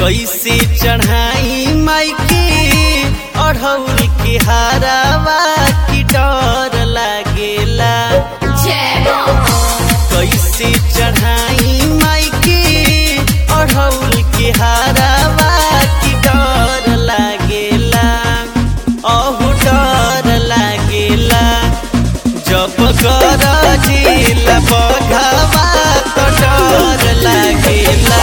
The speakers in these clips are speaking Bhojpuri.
कैसे चढ़ाई माई के अढ़ौल के हारावा की डर लागेला कैसे चढ़ाई माई के अढ़ौल के हारावा की डर लागेला अहु डर लागेला जब कर जिला बघावा तो डर लागेला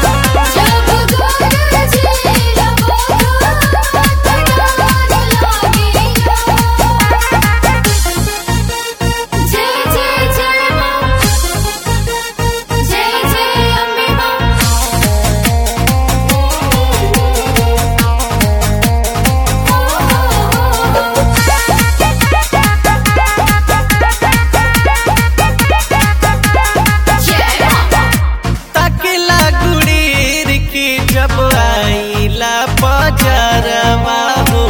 तकला गुड़ीर के जब आईला बजरवा हो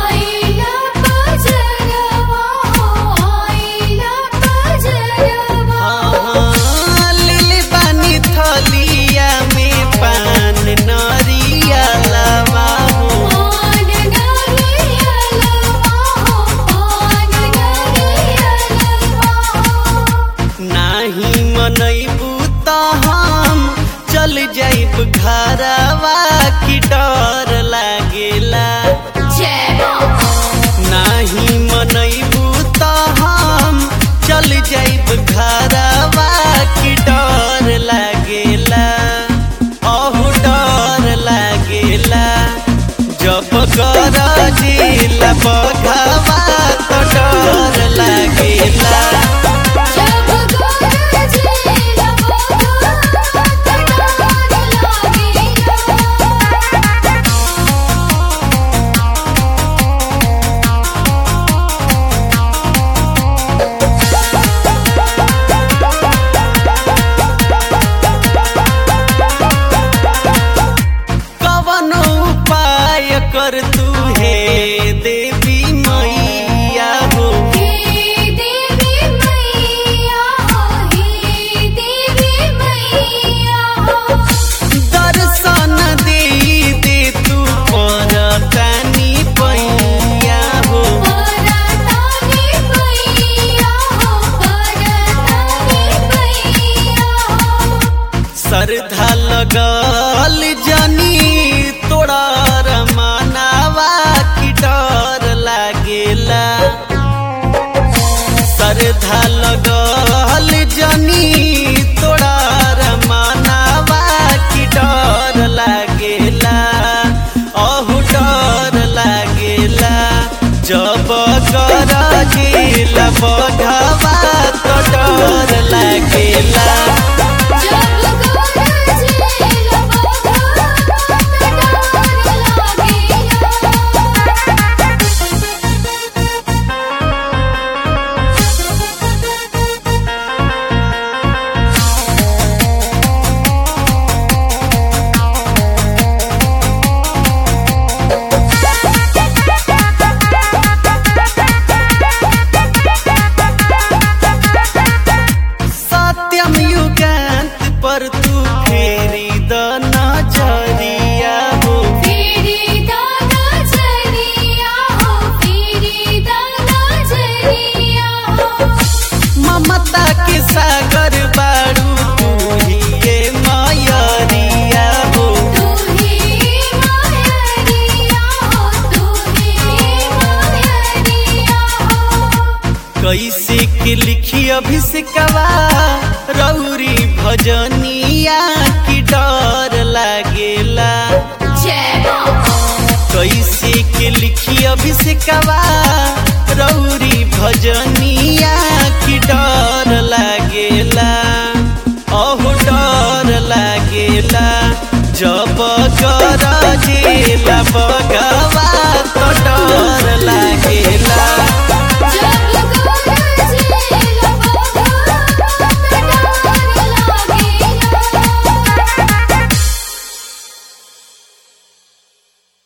हाँ, लिली बानी थलिया में पान नरिया लवा हो नाही मनैबू त हम चल जाइब घरवा की डर लागेला नाही मनैबू त हम चल जाइब घरवा की डर लागेला अहु डर लागेला जब कर जिला बघावा तो डर लागेला कवनो उपाय कर तू हे देवी मैया हो दर्शन दे दे तू पर तानी पैया हो श्रद्धा लगल जनी तोड़ा रमानावा की डर लागेला श्रद्धा लगल जनी तोड़ा रमानावा की डर लागेला अहु डर लागेला जब कर गेला बघावा तो डर लागेला सत्यम युगांत पर तू फेरी द नजरिया हो ममता के सागर बारू तू ही ये मयरिया हो कैसे के लिखी अभिषेकवा रौरी भजनिया की डर लागेला कैसे के लिखी अभिषेकवा रौरी भजनिया